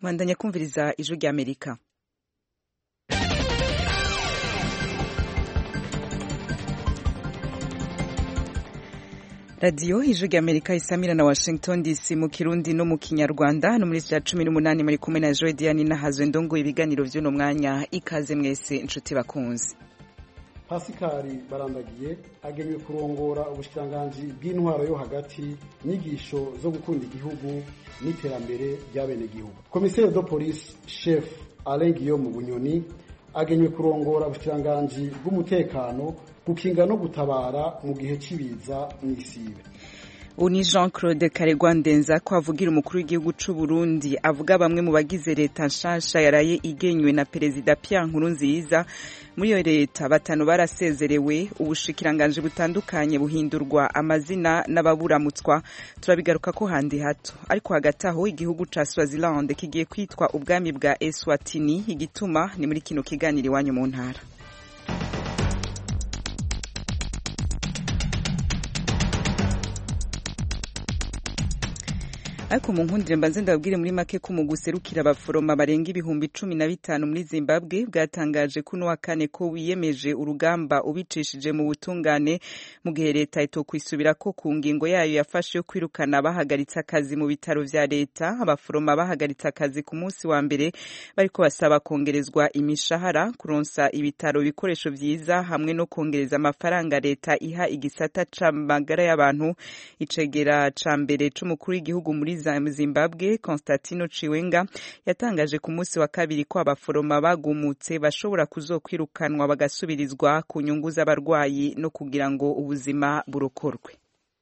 mwandanya kumviriza ijwi rya amerika radiyo ijwi rya amerika isamira na washington dc mu kirundi no mu kinyarwanda no muri cya cumi n'umunani muri kumwe na joe diane nahazwe ndongo ibiganiro by'uno mwanya ikaze mwese inshuti bakunze pasikari barandagiye agenewe kurongora ubushikiranganji bw'intwaro yo hagati inyigisho zo gukunda igihugu n'iterambere ry'abenegihugu komiseri do polisi shefu alain guillaume bunyoni agenewe kurongora ubushikiranganji bw'umutekano gukinga no gutabara mu gihe cy'ibiza n'isibe ubu ni jean claude karegwa ndenza ko avugira umukuru w'igihugu cy'u Burundi avuga bamwe mu bagize leta nshasha yaraye igenywe na perezida Pierre Nkurunziza muri iyo leta batanu barasezerewe ubushikiranganji butandukanye buhindurwa amazina n'ababuramutswa turabigaruka ko handi hato ariko hagati aho igihugu ca Swaziland kigiye kwitwa ubwami bwa Eswatini igituma ni muri kino kiganiro iwanyu mu ntara ariko mu nkundire mbanze ndababwire muri make ko mu guserukira abaforoma barenga ibihumbi cumi na bitanu muri zimbabwe bwatangaje kuno wa kane ko wiyemeje urugamba ubicishije mu butungane mu gihe leta itokwisubira ko ku ngingo yayo yafashe yo kwirukana bahagaritse akazi mu bitaro vya leta abaforoma bahagaritse akazi ku munsi wa mbere bariko basaba kongerezwa imishahara kuronsa ibitaro ibikoresho vyiza hamwe no kongereza amafaranga leta iha igisata c'amagara y'abantu icegera ca mbere c'umukuru w'igihugu muri Zimbabwe Constantino Chiwenga yatangaje ku munsi wa kabiri ko abaforoma bagumutse bashobora kuzokwirukanwa bagasubirizwa ku nyungu z'abarwayi no kugira ngo ubuzima burokorwe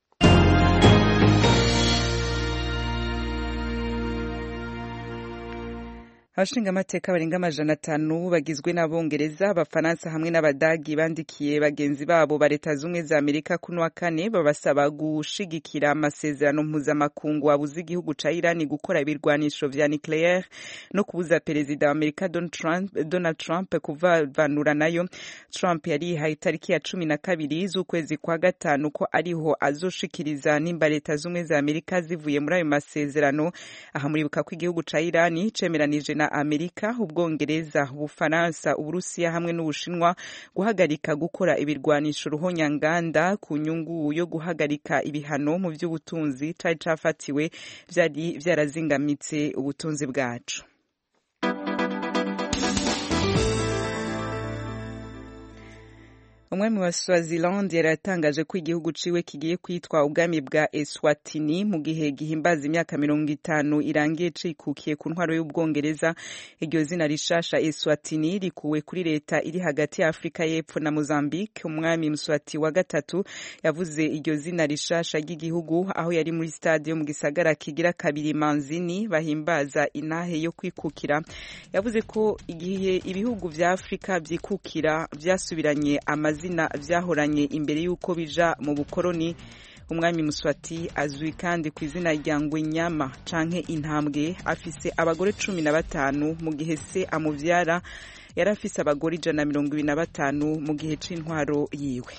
abashingamateka barenga amajana atanu bagizwe n'abongereza abafaransa hamwe n'abadagi bandikiye bagenzi babo ba leta z'ubumwe za amerika kuno wa kane babasaba gushigikira amasezerano mpuzamakungu abuza igihugu ca irani gukora ibirwanisho vya nucleaire no kubuza perezida wa amerika donald trump kuvavanura nayo trump yarihaye itariki ya cumi na kabiri z'ukwezi kwa gatanu ko ariho azoshikiriza nimba leta z'ubumwe za amerika zivuye muri ayo masezerano aha muribuka ko igihugu ca irani cemeranije na amerika ubwongereza ubufaransa uburusiya hamwe n'ubushinwa guhagarika gukora ibirwanisho ruhonyanganda ku nyungu yo guhagarika ibihano mu by'ubutunzi cari cafatiwe vyari vyarazingamitse ubutunzi bwacu umwe mu baswaziland yari yatangaje ko igihugu ciwe kigiye kwitwa ubwami bwa eswatini mu gihe gihimbaza imyaka mirongo itanu irangiye cikukiye ku ntwaro y'ubwongereza iryo zina rishasha eswatini rikuwe kuri leta iri hagati ya afurika y'epfo na mozambique umwami mswati wa gatatu yavuze iryo zina rishasha ry'igihugu aho yari muri stade yo mu gisagara kigira kabiri manzini bahimbaza inahe yo kwikukira yavuze ko igihe ibihugu vya afurika vyikukira vyasubiranye amazina amazina vyahoranye imbere y'uko bija mu bukoroni umwami muswati azwi kandi ku izina rya ngwenyama canke intambwe afise abagore cumi na batanu mu gihe se amuvyara yari afise abagore ijana na mirongo ibiri na batanu mu gihe c'intwaro yiwe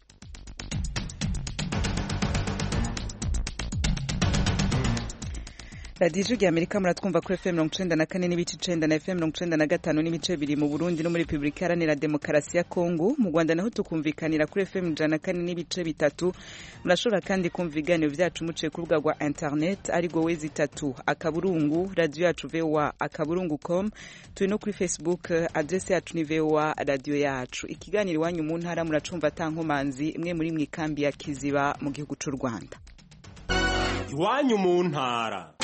radiyo ijwi rya amerika muratwumva kuri fm mirongo icenda na kane n'ibice icenda na fm mirongo icenda na gatanu n'ibice bibiri mu burundi no muri repubulika iharanira demokarasi ya kongo mu rwanda naho tukumvikanira kuri fm ijana na kane n'ibice bitatu murashobora kandi kumva ibiganiro vyacu muciye ku rubuga rwa internet ariko wezi itatu akaburungu radiyo yacu voa akaburungu com turi no kuri facebook adrese yacu ni voa radiyo yacu ikiganiro iwanyu mu ntara muracumva ata nkomanzi imwe muri mwikambi ya kiziba mu gihugu c'u rwanda iwanyu mu ntara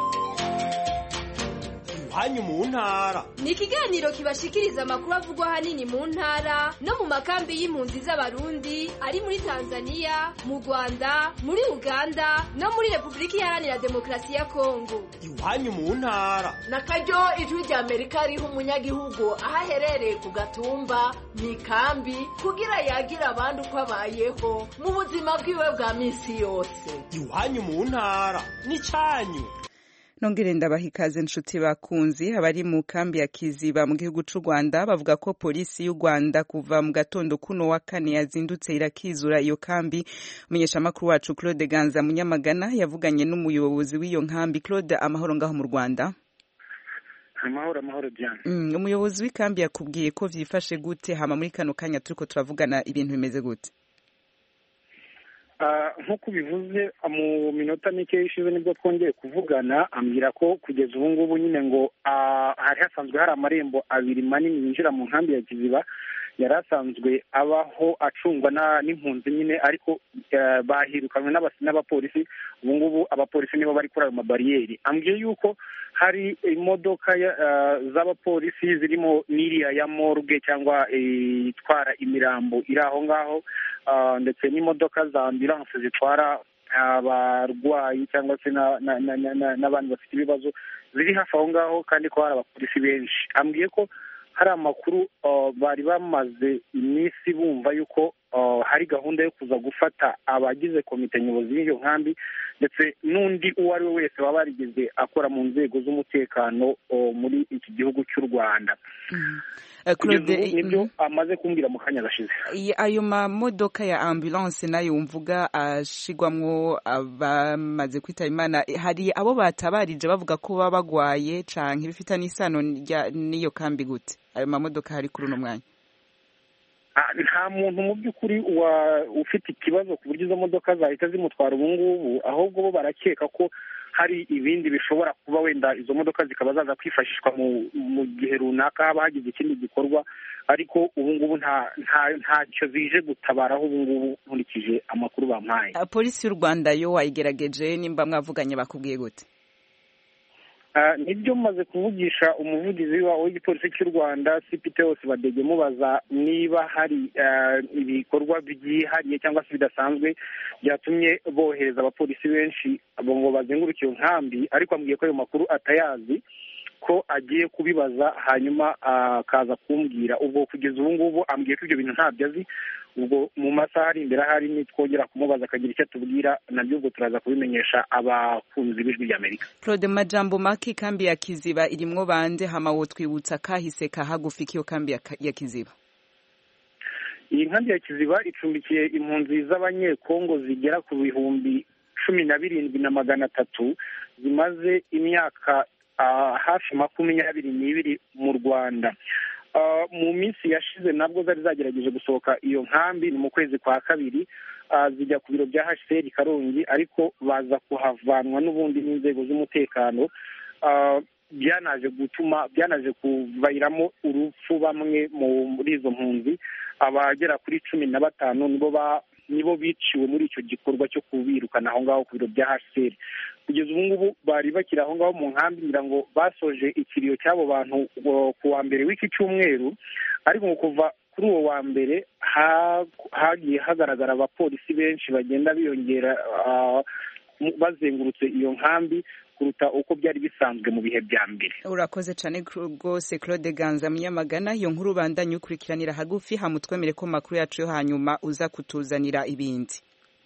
iwanyu mu ntara ni ikiganiro kibashikiriza amakuru avugwa ahanini mu ntara no mu makambi y'impunzi z'abarundi ari muri tanzania mu rwanda muri uganda no muri repubulika iharanira demokarasi ya kongo iwanyu mu ntara na karyo ijwi rya amerika riha umunyagihugu aho aherereye ku gatumba mu ikambi kugira yagira abandi uko abayeho mu buzima bwiwe bwa minsi yose iwanyu mu ntara ni cyanyu nongere ndabaha ikaze nshuti bakunzi abari mu kambi ya kiziba mu gihugu c'u rwanda bavuga ko polisi y'u rwanda kuva mu gatondo kuno wa kane yazindutse irakizura iyo kambi umunyeshamakuru wacu claude ganza munyamagana yavuganye n'umuyobozi w'iyo nkambi claude amahoro ngaho mu rwanda amahoro amahoro byane Mm, umuyobozi w'ikambi yakubwiye ko vyifashe gute hama muri kano kanya turiko turavugana ibintu bimeze gute Ah, nk'uko ubivuze mu minota mike ishize nibwo twongeye kuvugana ambwira ko kugeza ubu ngubu nyine ngo ah, hari hasanzwe hari amarembo abiri manini yinjira mu nkambi ya kiziba yari asanzwe abaho acungwa na- n'impunzi nyine ariko eh, bahirukanwe n'abas- n'abapolisi ubu ngubu abapolisi nibo bari kuri ayo mabariyeri ambwiye yuko hari imodoka ya- ah, z'abapolisi zirimo n'iriya ya morgue cyangwa eh, itwara imirambo iri aho ngaho ah, ndetse n'imodoka za ambulance zitwara abarwayi cyangwa se na- na- na- na- na- n'abandi bafite ibibazo ziri hafi aho ngaho kandi ko hari abapolisi benshi ambwiye ko hari amakuru ah, bari bamaze iminsi bumva yuko ah, hari gahunda yo kuza gufata abagize komite nyobozi y'iyo nkambi ndetse n'undi uwo ari we wese waba yarigeze akora mu nzego z'umutekano oh, muri iki gihugu cy'u rwanda Eh, kugeza Claude, ubu nibyo mhm. amaze kumbwira mu kanya gashize I- ayo mamodoka ya ambulance nayo mvuga ashigwamwo abamaze kwitaba imana eh, hari abo batabarije bavuga ko baba bagwaye canke bifitanye isano rya- n'iyo kambi gute ayo mamodoka hari kuri uno mwanya Ah, nta muntu mu by'ukuri wa ufite ikibazo ku buryo izo modoka zahita zimutwara ubu ngubu ahubwo bo barakeka ko hari ibindi bishobora kuba wenda izo modoka zikaba zaza kwifashishwa mu mu gihe runaka haba hagize ikindi gikorwa ariko ubu ngubu nta nta ntacyo zije gutabaraho ubu ngubu nkurikije amakuru bampaye Ah, polisi y'u rwanda yo wayigerageje nimba mwavuganye bakubwiye gute Ah, nibyo maze kuvugisha umuvugizi wa- w'igipolisi cy'u rwanda cpt hose badege mubaza niba hari ah, ibikorwa byihariye cyangwa se bidasanzwe byatumye bohereza abapolisi benshi abo ngo bazenguruke iyo nkambi ariko ambwiye ko ayo makuru atayazi ko agiye kubibaza hanyuma ah, akaza kumbwira ubwo kugeza ubu ngubu ambwiye ko ibyo bintu ntabyo azi ubwo mu masaha ari imbere ahari nitwongera kumubaza akagira icyo atubwira nabyo ubwo turaza kubimenyesha abakunzi b'ijwi ry'amerika claude majambo make kambi ya kiziba irimwo bande hama wotwibutsa kahise kahagufika iyo kambi ya, Ka- ya kiziba iyi nkambi ya kiziba icumbikiye impunzi z'abanyekongo zigera ku bihumbi cumi na birindwi na magana atatu zimaze imyaka ah, hafi makumyabiri n'ibiri mu rwanda Ah, mu minsi yashize nabwo zari zagerageje gusohoka iyo nkambi ni mu kwezi kwa kabiri ah, zijya ku biro bya hcr karongi ariko baza kuhavanwa n'ubundi n'inzego z'umutekano Ah, byanaje gutuma byanaje kuviramo urupfu bamwe mu- muri izo mpunzi abagera kuri cumi na batanu nibo ba nibo biciwe muri icyo gikorwa cyo kubirukana aho ngaho ku biro bya hcr kugeza ubu ngubu bari bakiri aho ngaho mu nkambi ngira ngo basoje ikiriyo cy'abo bantu uh, ku wa mbere w'iki cyumweru ariko ngo kuva kuri uwo wa mbere ha- hagiye hagaragara abapolisi benshi bagenda biyongera uh, mu- bazengurutse iyo nkambi kuruta uko byari bisanzwe mu bihe bya mbere urakoze cane rwose claude ganza munyamagana iyo nkuru ubandanye ukurikiranira hagufi hamutwemere ko makuru yacu yo hanyuma uza kutuzanira ibindi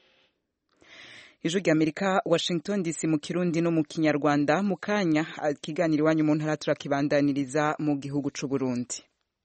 ijwi ry'amerika washington dc mu kirundi no mu kinyarwanda mu kanya ah, ikiganiro iwanyu mu ntara turakibandaniriza mu gihugu c'u burundi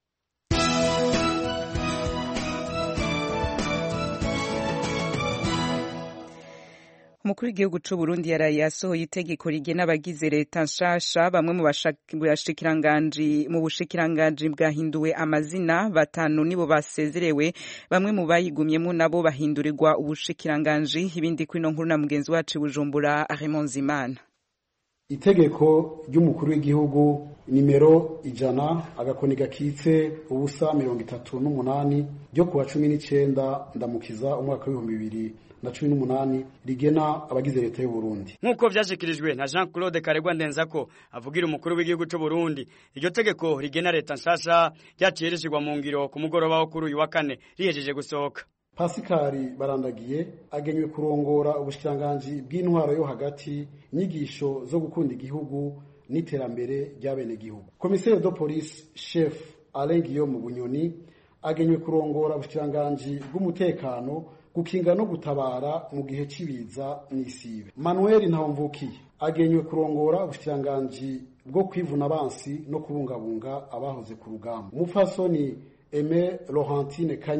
umukuru w'igihugu c'u Burundi yaraye yasohoye itegeko rigena abagize leta nshasha bamwe mu bashak- bashikiranganji mu bushikiranganji bwahinduwe amazina batanu nibo basezerewe bamwe mu bayigumyemo nabo bahindurirwa ubushikiranganji ibindi kuri ino nkuru na mugenzi wacu i Bujumbura Raymond Zimana itegeko ry'umukuru w'igihugu nimero ijana agakoni gakitse ubusa mirongo itatu n'umunani ryo kuwa cumi n'icenda ndamukiza umwaka w'ibihumbi bibiri na cumi n'umunani rigena abagize leta y'u Burundi nk'uko vyashikirijwe na Jean Claude Karegwa Ndenzako avugira umukuru w'igihugu c'u Burundi iryo tegeko rigena leta nshasha ryaciye rishirwa mu ngiro ku mugoroba wo kuri uyu wa kane rihejeje gusohoka Pasikari barandagiye agenywe kurongora ubushikiranganji bw'intwaro yo hagati inyigisho zo gukunda igihugu n'iterambere ry'abenegihugu komiseri de police chef Alain Guillaume Bunyoni agenywe kurongora ubushikiranganji bw'umutekano gukinga no gutabara mu gihe cy'ibiza n'isibe Manuel Ntawumvukiye agenywe kurongora ubushikiranganji bwo kwivuna abansi no kubungabunga abahoze ku rugamba umupfasoni Aime Laurentine Kanyana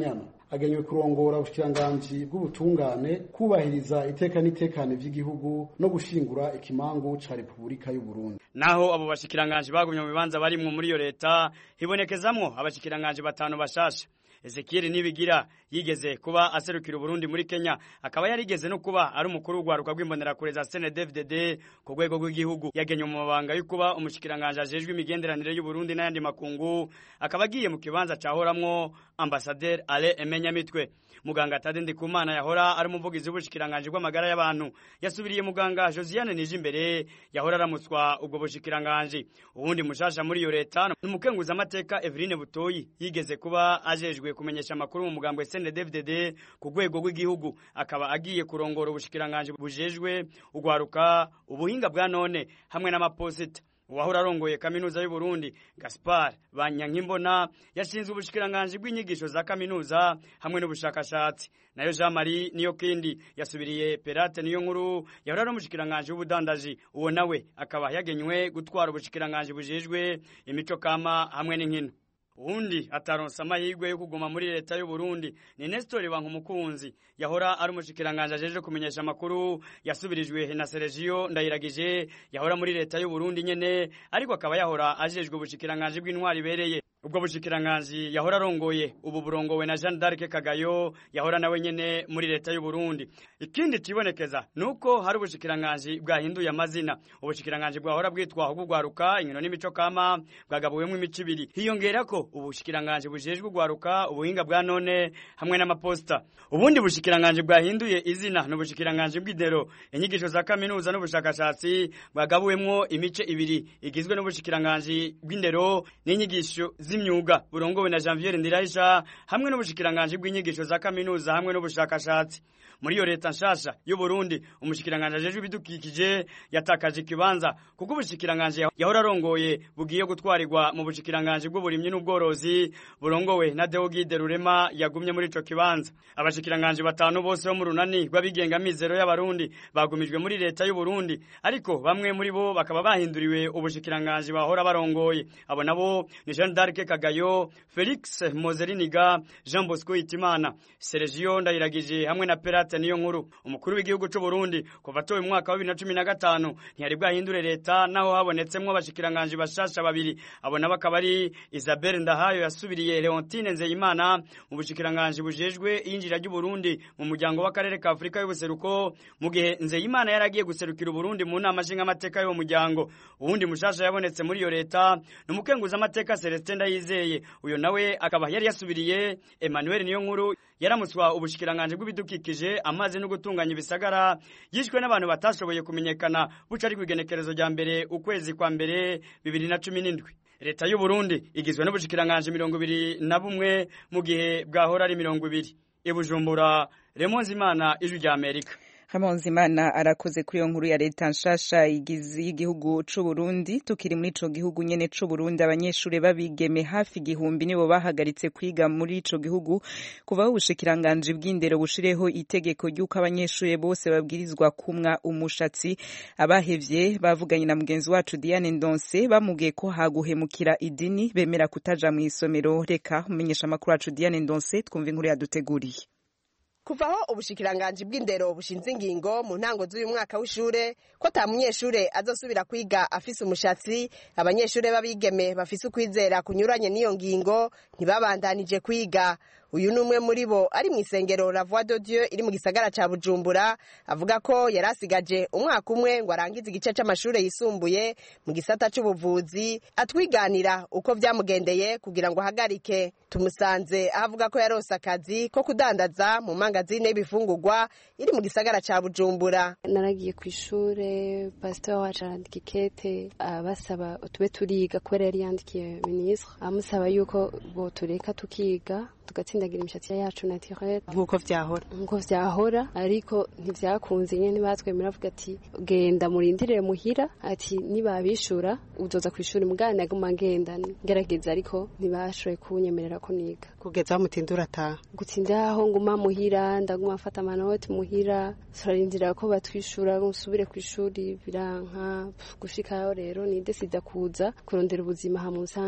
agenywe kurongora ubushikiranganji bw'ubutungane kubahiriza iteka n'itekane vy'igihugu no gushingura ikimangu ca repubulika y'u Burundi naho abo bashikiranganji bagumye mu bibanza barimwo muri iyo leta hibonekezamwo abashikiranganji batanu bashasha Ezekiel Nibigira yigeze kuba aserukira Burundi muri Kenya akaba yarigeze no kuba ari umukuru w'ugwaruka rw'imbonerakure za CNDD-FDD ku rwego rw'igihugu yagenywe mu mabanga yo kuba umushikiranganje ajejwe imigenderanire y'u Burundi n'ayandi makungu akaba agiye mu kibanza cahoramwo Ambassadeur Ale Emenyamitwe muganga Tade Ndikumana yahora ari umuvugizi w'ubushikiranganje bw'amagara y'abantu yasubiriye muganga Josiane Nijimbere yahora aramutswa ubwo bushikiranganje ubundi mushasha muri iyo leta n'umukenguza amateka Eveline Butoyi yigeze kuba ajejwe kumenyesha amakuru mu mugambwe CNDD-FDD ku rwego rw'igihugu akaba agiye kurongora ubushikiranganje bujejwe ugwaruka ubuhinga bwa none hamwe n'amaposita uwahora arongoye kaminuza y'u Burundi Gaspar Banyankimbona yashinzwe ubushikiranganje bw'inyigisho za kaminuza hamwe n'ubushakashatsi nayo Jean Marie niyo kindi yasubiriye Perate niyo nkuru yahora ari umushikiranganje w'ubudandaji uwo nawe akaba yagenywe gutwara ubushikiranganje bujejwe imico kama hamwe n'inkino uwundi ataronsa amahirwe yo kuguma muri leta y'u Burundi ni Nestor Bankumukunzi yahora ari umushikiranganje ajeje kumenyesha amakuru yasubirijwe na Sergio Ndayiragije yahora muri leta y'u Burundi nyene ariko akaba yahora ajejwe ubushikiranganje bw'intwari bereye ubwo bushikiranganje yahora arongoye ubu burongowe na Jean d'Arc Kagayo yahora nawe nyene muri leta y'u Burundi ikindi cibonekeza nuko hari ubushikiranganje bwahinduye amazina ubushikiranganje bwahora bwitwa ubugwaruka inkino n'imico kama bwagabuwemwo imico ibiri hiyongerako ubushikiranganje bujejwe ugwaruka ubuhinga bwa none hamwe n'amaposta ubundi bushikiranganje bwahinduye izina n'ubushikiranganje bw'idero inyigisho za kaminuza n'ubushakashatsi bwagabuwemwo imice ibiri igizwe n'ubushikiranganje bw'indero n'inyigisho z'imyuga burongowe na Janvier Ndirahisha hamwe n'ubushikiranganje bw'inyigisho za kaminuza hamwe n'ubushakashatsi muri iyo leta nshasha y'u Burundi umushikiranganje ajejwe ibidukikije yatakaje ikibanza kuko ubushikiranganje yahora arongoye bugiye gutwarirwa mu bushikiranganje bw'uburimyi n'ubworozi burongowe na Deogide Rurema yagumye muri ico kibanza abashikiranganje batanu bose bo mu runani rw'abigenga mizero y'abarundi bagumijwe muri leta y'u Burundi ariko bamwe muri bo bakaba bahinduriwe ubushikiranganje bahora barongoye abo nabo ni Jean d'Arc Kagayo Felix Mozeriniga Jean Bosco Itimana Sergio Ndayiragije hamwe na Perate niyo nkuru umukuru w'igihugu c'u Burundi kuva atowe mu mwaka wa 2015 ntiyari bwahindure leta naho habonetsemwo abashikiranganje bashasha babiri abo nabo akaba ari Isabelle Ndahayo yasubiriye Leontine Nzeyimana mu bushikiranganje bujejwe yinjira ry'u Burundi mu muryango w'akarere ka Afrika y'ubuseruko mu gihe Nzeyimana yaragiye guserukira Burundi mu nama nshinga amateka y'uwo muryango uwundi mushasha yabonetse muri iyo leta n'umukenguza amateka Celestin Ndayizeye uyo nawe akaba yari yasubiriye Emmanuel niyo nkuru yaramutswa ubushikiranganje bw'ibidukikije amazi no gutunganya ibisagara yishwe n'abantu batashoboye kumenyekana buca ari kwigenekerezo rya mbere ukwezi kwa mbere bibiri na cumi n'indwi leta y'u Burundi igizwe n'ubushikiranganje mirongo ibiri na bumwe mu gihe bwahora ari mirongo ibiri ibujumbura Remonzi Imana ijwi rya Amerika Hamonzimana arakoze kuri iyo nkuru ya leta nshasha y'igihugu c'u Burundi tukiri muri ico gihugu nyene c'u Burundi abanyeshure babigeme hafi igihumbi nibo bahagaritse kwiga muri ico gihugu kuva aho ubushikiranganje bw'indero bushireho itegeko ry'uko abanyeshure bose babwirizwa kumwa umushatsi abahevye bavuganye na mugenzi wacu Diane Ndonse bamubwiye ko haguhemukira idini bemera kutaja mu isomero reka umenyesha amakuru wacu Diane Ndonse twumva inkuru yaduteguriye kuva aho ubushikiranganji bw'indero bushinze ingingo mu ntango z'uyu mwaka w'ishure ko ata munyeshure azosubira kwiga afise umushatsi abanyeshure b'abigeme bafise ukwizera kunyuranye n'iyo ngingo ntibabandanije kwiga uyu ni umwe muri bo ari mu isengero la voix de dieu iri mu gisagara ca bujumbura avuga ko yari asigaje umwaka umwe ngo arangize igice c'amashure yisumbuye mu gisata c'ubuvuzi atwiganira uko vyamugendeye kugira ngo ahagarike tumusanze aho avuga ko yarose akazi ko kudandaza mu mangazine y'ibifungurwa iri mu gisagara ca bujumbura naragiye ku ishure pasiteri wacu arandika ikete basaba tube turiga kubera yari yandikiye minisitiri amusaba yuko botureka tukiga tugatsindagira imishatsi yacu naturelle nk'uko vyahora nk'uko vyahora ariko ntivyakunze nyene batwemera avuga ati genda murindire muhira ati nibabishura uzoza kw'ishuri mugana naguma ngenda ngerageza ariko ntibashoboye kunyemerera ko niga kugeza aho mutindura ataha gutsinda aho nguma muhira ndaguma mfata amanoti muhira turarindira ko batwishura nsubire kw'ishuri biranka gushikayo rero nidesida kuza kurondera ubuzima ha musanze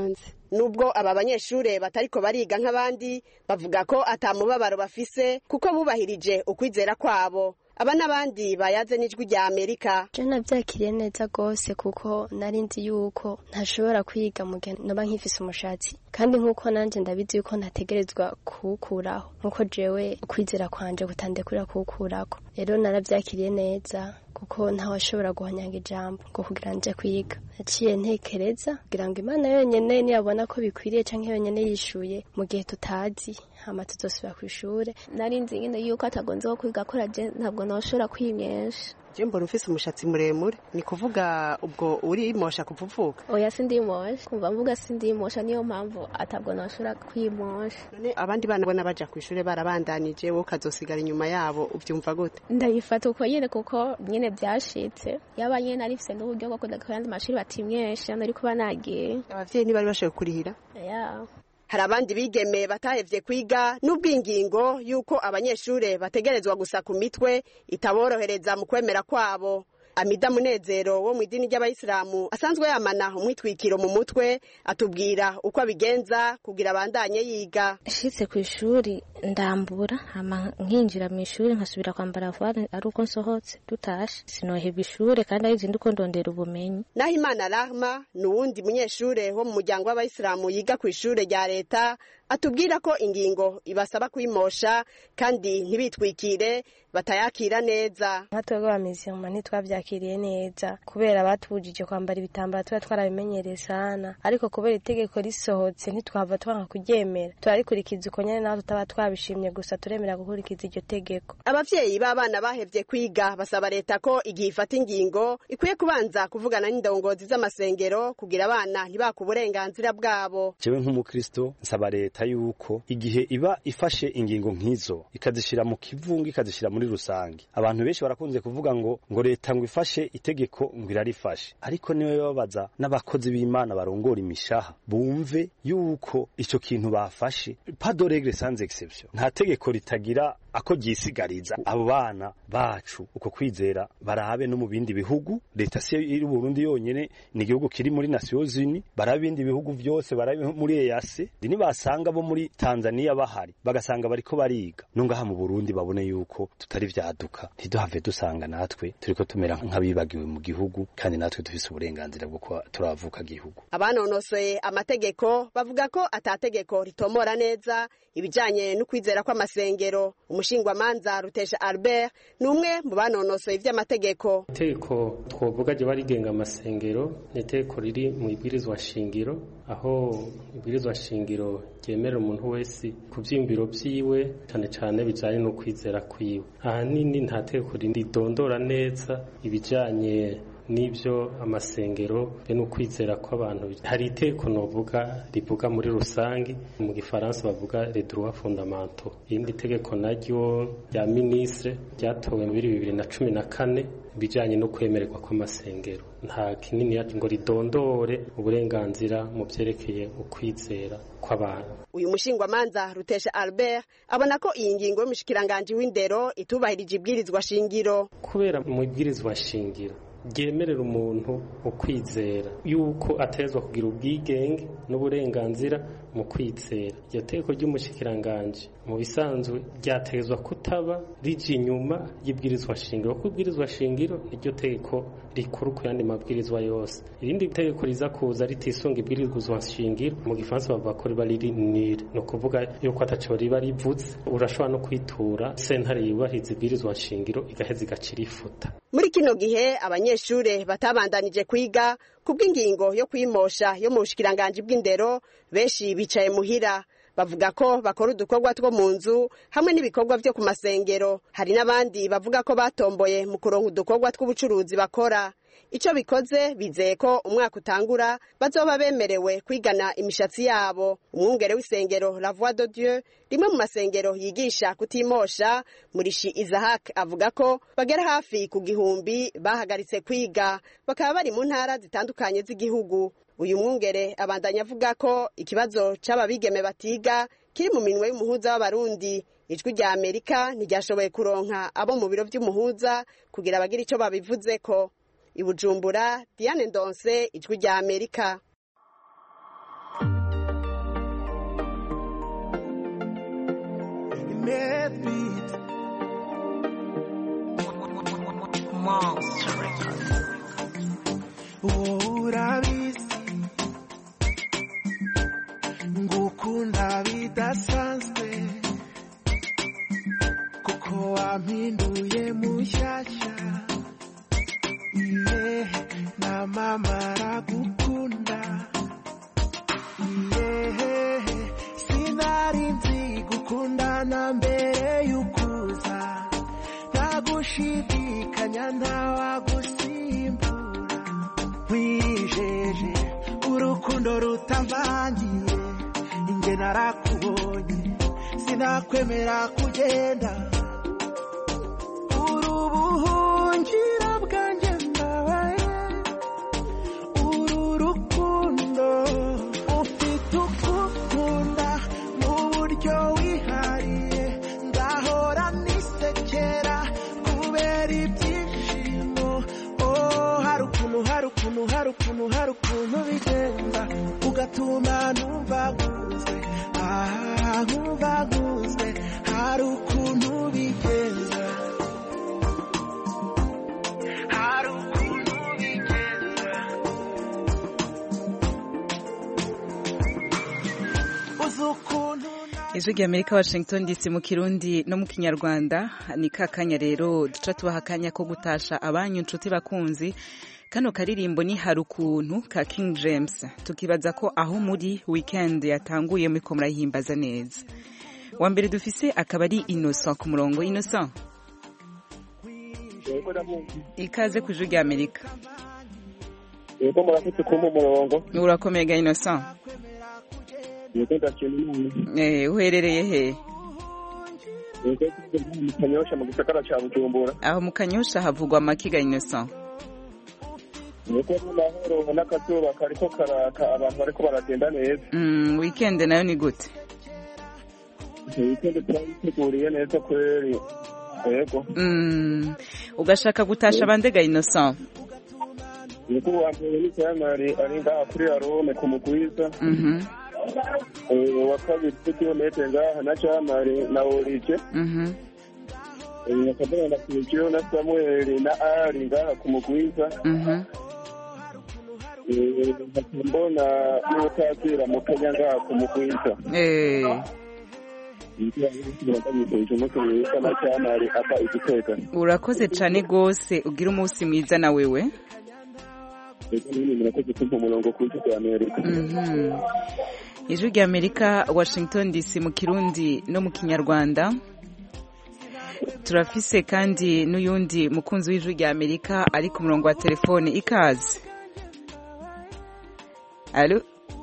nubwo aba banyeshure batariko bariga nk'abandi bavuga ko atamubabaro bafise kuko bubahirije ukwizera kwabo aba n'abandi bayaze n'ijwi rya amerika je navyakiriye neza gose kuko nari nzi yuko ntashobora kwiga mu gihe noba nkifise umushatsi kandi nk'uko nanje ndabizi yuko ntategerezwa kuwukuraho nk'uko jewe ukwizera kwanje kutandekurira kuwukurako rero naravyakiriye neza kuko ntawashobora guhonyanga ijambo ngo kugira nje kwiga naciye ntekereza kugira ngo imana yonyene niyabona ko bikwiriye canke yonyene yishuye mu gihe tutazi hama tuzosubira kw'ishure nari nzi nyene yuko atagonze ko kwiga kora je ntabwo noshobora kwimyesha je mbona ufise umushatsi muremure ni kuvuga ubwo urimosha kuva uvuka oya sindimosha kumva mvuga sindimosha niyo mpamvu atabwo noshobora kwimosha none abandi bana bona baja kw'ishure barabandanije wowe ukazosigara inyuma yabo uvyumva gute ndabifata uko nyene kuko nyene vyashitse yaba nyene narifise n'uburyo bwo kuja ku yandi mashuri batimyesha nari kuba nagiye abavyeyi ntibari bashoboye kurihira yeah. hari abandi bigeme batahevye kwiga n'ubwingingo yuko abanyeshure bategerezwa gusa ku mitwe itaborohereza mu kwemera kwabo amida munezero wo mu idini ry'abayisilamu asanzwe yamana umwitwikiro mu mutwe atubwira uko abigenza kugira abandanye yiga nshitse ku ishuri ndambura hama nkinjira mu ishuri nkasubira kwambara vuba ari uko nsohotse dutashe sinoheba ishure kandi ari zindi uko ndondera ubumenyi naho imana rahma ni uwundi munyeshure wo mu muryango w'abayisilamu yiga ku ishure rya leta atubwira ko ingingo ibasaba kwimosha kandi ntibitwikire batayakira neza nka twebwe abamizima ntitwavyakiriye neza kubera batubujije kwambara ibitambara tuba twarabimenyereye sana ariko kubera itegeko risohotse ntitwava twanga kuryemera turarikurikiza uko nyene naho tutaba twabishimye gusa turemera gukurikiza iryo tegeko abavyeyi b'abana bahevye kwiga basaba leta ko igihe ifata ingingo ikwiye kubanza kuvugana n'indongozi z'amasengero kugira abana ntibaka uburenganzira bwabo jewe nk'umukristo nsaba leta yuko igihe iba ifashe ingingo nk'izo ikazishira mu kivunga ikazishira muri rusange abantu benshi barakunze kuvuga ngo ngo leta ngo ifashe itegeko ngo irarifashe ariko niwe babaza n'abakozi b'imana barongora imishaha bumve yuko ico kintu bafashe pas de règle sans exception nta tegeko ritagira ako ryisigariza abo bana bacu uko kwizera barabe no mu bindi bihugu leta si iri Burundi yonyene ni igihugu kiri muri Nations Unies barabe ibindi bihugu vyose barabe muri EAC nibasanga bo muri Tanzania bahari bagasanga bariko bariga no ngaha mu Burundi babone yuko tutari vyaduka ntiduhave dusanga natwe turiko tumera nk'abibagiwe mu gihugu kandi natwe dufise uburenganzira bwo kuba turavuka gihugu abanonosoye amategeko bavuga ko atategeko ritomora neza ibijanye n'ukwizera kw'amasengero umushingwamanza rutesha albert ni umwe mu banonosoye ivy'amategeko itegeko twovuga ryo rigenga amasengero ni itegeko riri mu ibwirizwa shingiro aho ibwirizwa shingiro ryemerera umuntu wese ku vyiyumviro vyiwe cane cane bijanye no kwizera kwiwe ahanini nta tegeko ridondora neza ibijanye n'ibyo amasengero be n'ukwizera kw'abantu hari iteko novuga rivuga muri rusange mu gifaransa bavuga les droits fondamentaux irindi tegeko naryo rya ministre ryatowe muri bibiri na cumi na kane ibijanye no kwemererwa kw'amasengero nta kinini ngo ridondore uburenganzira mu vyerekeye ukwizera kw'abantu uyu mushingwamanza rutesha albert abona ko iyi ngingo y'umushikiranganji w'indero itubahirije ibwirizwa shingiro kubera mu ibwirizwa shingiro ryemerera umuntu ukwizera yuko atezwa kugira ubwigenge n'uburenganzira mu kwizera iryo teko ry'umushikiranganji mu bisanzwe ryatezwa kutaba rije inyuma y'ibwirizwa shingiro kuko ibwirizwa shingiro niryo teko rikuru ku yandi mabwirizwa yose irindi tegeko riza kuza ritisunga ibwirizwa shingiro mu gifaransa bavuga ko riba riri nire ni ukuvuga yuko ataco riba rivuze urashobora no kwitura sentare yubahiriza ibwirizwa shingiro igaheza igaca irifuta muri kino gihe abanyeshure batabandanije kwiga kubw'ingingo yo kwimosha yo mu bushikiranganji bw'indero benshi bicaye muhira bavuga ko bakora udukorwa two mu nzu hamwe n'ibikorwa vyo ku masengero hari n'abandi bavuga ko batomboye mu kuronka udukorwa tw'ubucuruzi bakora ico bikoze bizeye ko umwaka utangura bazoba bemerewe kwigana imishatsi yabo umwungere w'isengero la voix de dieu rimwe mu masengero yigisha kutimosha murishi isahak avuga ko bagera hafi ku gihumbi bahagaritse kwiga bakaba bari mu ntara zitandukanye z'igihugu uyu mwungere abandanya avuga ko ikibazo c'ababigeme batiga kiri mu minwe y'umuhuza w'abarundi ijwi rya amerika ntiryashoboye kuronka abo mu biro vy'umuhuza kugira bagire ico babivuzeko ibujumbura diane ndonse ijwi rya amerika Medbeat. Monster Records. urabizi ngukunda bidasanzwe kuko wampinduye mushyashya iye na mama aragukunda iye sinari nzi gukundana mbere y'ukuza ntagushidikanya ntawagusimbura wijeje urukundo rutavangiye inge narakubonye sinakwemera kugenda uri ubuhungira bwanjye mbabaye uru rukundo ufite ukukunda mu buryo wihariye ngahora nisekera kubera ibyishimo oh hari ukuntu hari ukuntu hari ukuntu hari ukuntu bigenda ugatuma numva nkunzwe ah nkumva nkunzwe hari ukuntu bigenda hari ukuntu bigenda uzi ukuntu ijwi rya amerika washington dc mu kirundi no mu kinyarwanda ni ka kanya rero duca tubaha akanya ko gutasha abanyu inshuti bakunzi kano karirimbo ni hari ukuntu ka king james tukibaza ko aho muri weekend yatanguye muri ko murayihimbaza neza wa mbere dufise akaba ari innocent ku murongo innocent ikaze ku ijwi rya amerika yego murafite kumpa umurongo urakomeye ga innocent yego ndashima imana eh uherereye he yego tugeze mu kanyosha mu gisagara ca bujumbura aho mu kanyosha havugwa amakiga innocent yego n'amahoro n'akazuba kariko karaka abantu bariko baragenda neza mm, weekend nayo ni gute weekend turayiteguriye neza kweri yego mm, ugashaka gutasha bandega innocent yego uwa mbere ni cyamari ari ngaha kuri arome ku mugwiza mhm Eh, uwa kabiri kilometre ngaha na cyamari na orije mhm nyakabana na Sergio na Samuel na Ari ngaha ku mugwiza mhm Eh, mbona n'utatira mu Kenya ngaha ku mugwiza eh urakoze cyane rwose ugira umunsi mwiza na wewe Mhm. ijwi rya amerika washington dc mu kirundi no mu kinyarwanda turafise kandi n'uyundi mukunzi w'ijwi rya amerika ari ku murongo wa telefone ikaze alo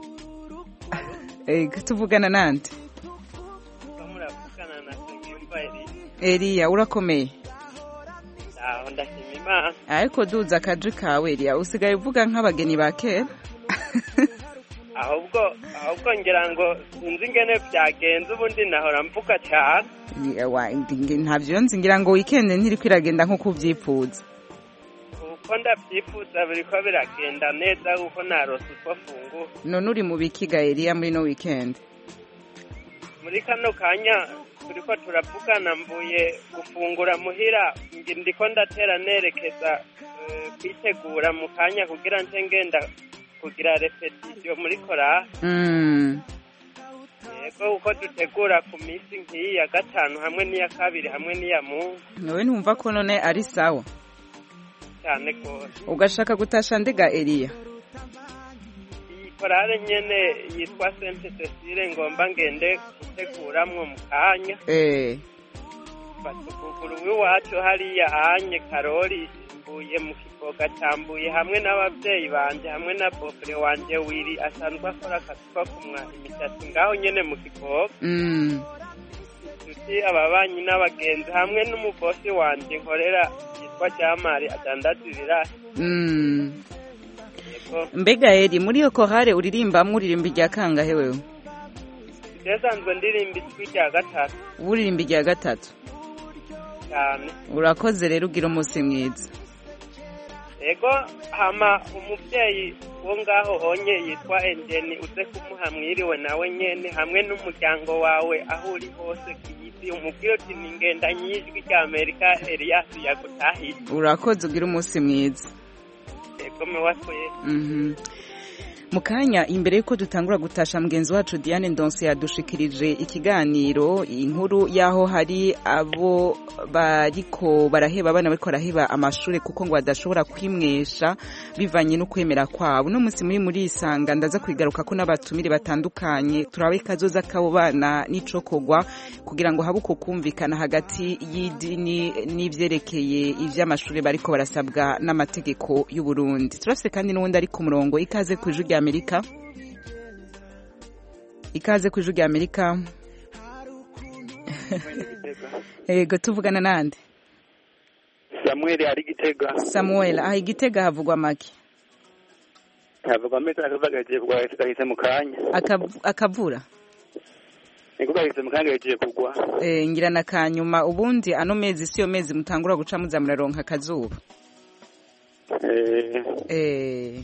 Eh, tuvugana nande muravugana na Nsengiyumva Elie eliya urakomeye aho ndashima imana ariko duza akaji kawe eliya usigaye uvuga nk'abageni ba kera ahubwo ahubwo ngira ngo sinzi ingene byagenze ubundi nahora mvuga cyane Ni- wa- ndi- ntabyo nzi ngira ngo weekend ntiriko iragenda nk'uko ubyipfuza uko ndabyifuza biriko biragenda neza kuko narose utwo funguye none uri mu bikiga eliya muri no weekend muri kano kanya turiko turavugana mvuye gufungura muhira ngi- ndiko ndatera nerekeza eh, kwitegura mu kanya kugira nce ngenda kugira repetition muri korali Mm. yego kuko dutegura ku minsi nk'iyi ya gatanu hamwe n'iya kabiri hamwe n'iya mungu nawe ntumva ko none ari sawa cyane rwose ugashaka gutasha ndega eliya iyi korale nyene yitwa sente cecile ngomba ngende guteguramwo mu kanya eh batuguguru w'iwacu hariya anye karori mvuye mu kivoga cyambuye hamwe n'ababyeyi banje hamwe na bofure wanje wiri asanzwe akora akazi ko kumwa imishatsi ngaho nyene mu kivoga mm. inshuti ababanyi n'abagenzi hamwe n'umubosi wanje nkorera yitwa jamari adandaza ibirasi Mm. yego mbega eri muri iyo kohare uririmbamwo uririmba irya kangahe wewe ryasanzwe ndirimba ijwi rya gatatu uririmba irya gatatu cyane urakoze rero ugira umunsi mwiza yego hama umubyeyi wo ngaho onye yitwa engeni uze kumuha mwiriwe nawe nyene hamwe n'umuryango wawe aho uri hose ku isi eliyasi umubwire uti ni ngenda nyijwi rya amerika eliyasi yagutahiye urakoze ugira umunsi mwiza yego mewasoye Mhm. mu kanya imbere y'uko dutangura gutasha mugenzi wacu diane ndonse yadushikirije ikiganiro inkuru y'aho hari abo bariko baraheba abana bariko baraheba amashuri kuko ngo badashobora kwimwesha bivanye no kwemera kwabo uno munsi muri muri isanga ndaza kwigaruka ko n'abatumire batandukanye turabe kazoza k'abo bana n'icokogwa kugira ngo habe uko kumvikana hagati y'idini n'ivyerekeye ivy'amashuri bariko barasabwa n'amategeko y'u Burundi turafise kandi n'uwundi ari ku murongo ikaze ku ijwi rya Amerika ikaze ku ijwi rya Amerika Ego tuvugana nande samuel ari gitega Samuel aha igitega havugwa make havugwa amezi akavuga gagiye kugwa gahise mu kanya Akav- akavura niko gahise mu kanya gagiye kugwa Eh, ngira na kanyuma ubundi ano mezi siyo mezi mutangura guca muza muraronka akazuba Eh, Eh,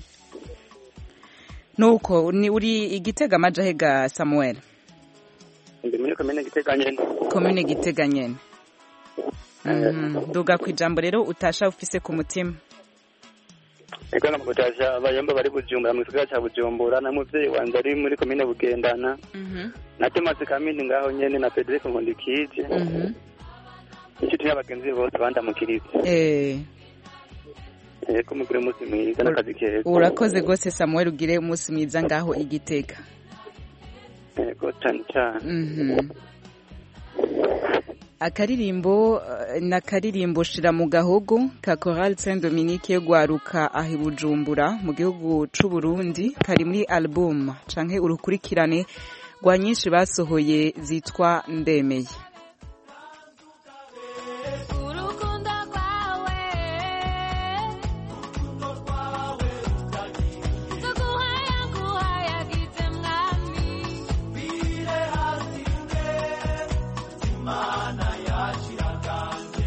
nuko ni uri igitega amajahe ga Samuel ndi muri komine gitega nyene komine gitega nyene Mhm, duga ku ijambo rero utasha ufise ku mutima niko namugutasha abayomba bari bujumbura mu gisagara ca bujumbura na muvyeyi wanje ari muri komine bugendana na tomasi kamindi ngaho nyene na federike nkundikije Mhm. inshuti y'abagenzi bose bandamukiriza Eh, yego mugire umunsi mwiza n'akazi keza urakoze rwose Samuel ugire umunsi mwiza ngaho igitega yego cane cane Mhm. akaririmbo eh, ni akaririmbo shira mu gahogo ka Chorale Saint Dominique yo gwaruka aho i Bujumbura mu gihugu c'u Burundi kari muri album canke urukurikirane rwa nyinshi basohoye zitwa ndemeye urukundo rwawe tuguhaya nguhayagize mwami bire hasi mwe imana yashiraganje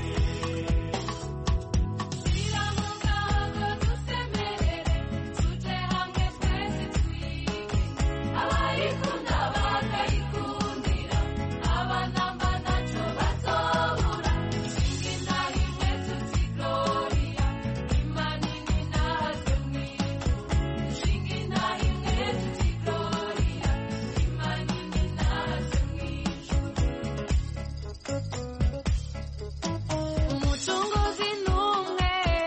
shira mu gahogo dusemerere tuje hamwe twese twige abayikunda bakayikundira abanamba naco bazobura shinga rimwe tuti gloria imanini nazo mwijuru shinga rimwe tuti gloria imanini nazo mwijuru umucunguzi n'umwe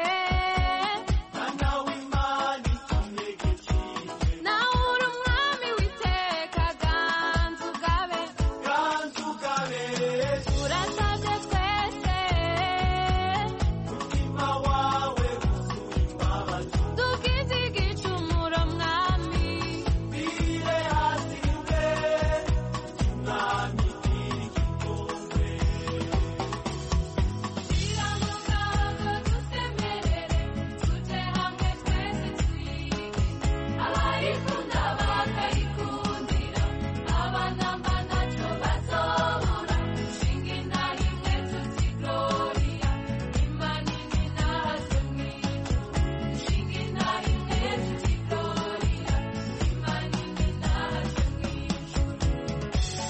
mwana w'imana itunegekije nawe uri umwami witeka ganza ugabe ganza ugabe urasabye twese umutima wawe wuzuye imbabazi tugize igicumuro mwami bire hasi mwe mwami igikombe abayikunda bakayikundira abanamba naco bazobura shinga rimwe tuti gloria imanini nazo mwijuru shinga rimwe tuti gloria imanini nazo mwijuru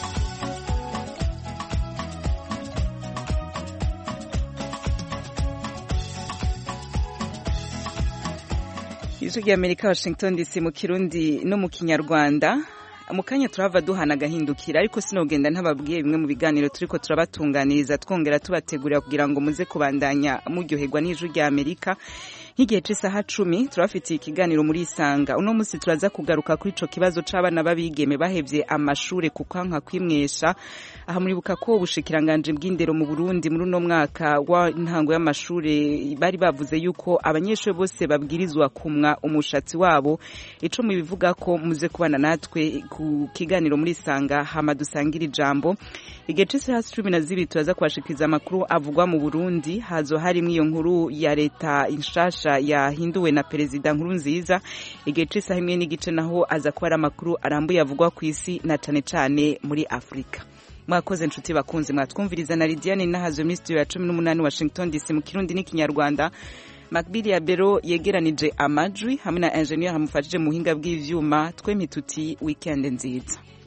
ijwi rya Amerika Washington DC mu kirundi no mu kinyarwanda mu kanya turava duhana agahindukira ariko sinogenda ntababwiye bimwe mu biganiro turiko turabatunganiriza twongera tubategurira kugira ngo muze kubandanya muryoherwa n'ijwi rya Amerika nk'igihe c'isaha cumi turabafitiye ikiganiro muri isanga uno munsi turaza kugaruka kuri ico kibazo c'abana b'abigeme bahevye amashure ku kwanka kwimwesha aha muribuka ko ubushikiranganje bw'indero mu Burundi muri uno mwaka w'intango y'amashure bari bavuze yuko abanyeshuri bose babwirizwa kumwa umushatsi wabo ico mubivuga ko muze kubana natwe ku kiganiro muri isanga hama dusangira ijambo igihe c'isaha cumi na zibiri turaza kubashikiriza amakuru avugwa mu Burundi hazo harimwo iyo nkuru ya leta inshasha yahinduwe na perezida nkuru nziza igihe c'isaha imwe n'igice naho aza kuba ari amakuru arambuye avugwa ku isi na cane cane muri Afrika mwakoze nshuti bakunzi mwatwumviriza na Lidiane nahazo muri studio ya 18 Washington DC mu kirundi n'ikinyarwanda Makbili ya Bero yegeranije amajwi hamwe na engineer hamufashije mu buhinga bw'ivyuma twemituti weekend nziza